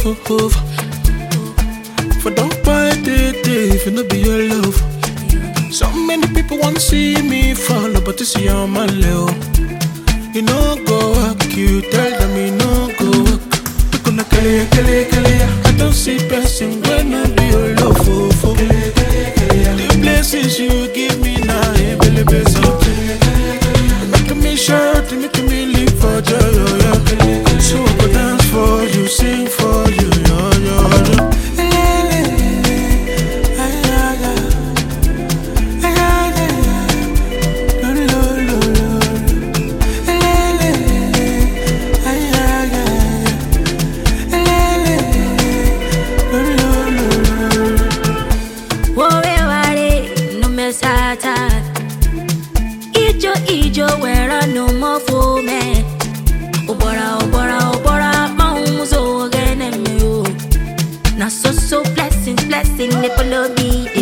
For don't buy day day if it no be your love. So many people want to see me fall, but you see I'm my level. You know go work, you tell them you know go work. People na kele kele kele ya. I don't see person when no be your love for for. The blessings you give me now, eh, bele bele so. Making me shout, making me live for joy, oh, yeah. So I go dance for you, sing for you, yo, yo, yo. Wowe ware no me sata Ijo ijo wera no mo fo me Obora obora obora maum so gene me o Na so so blessings blessing they follow me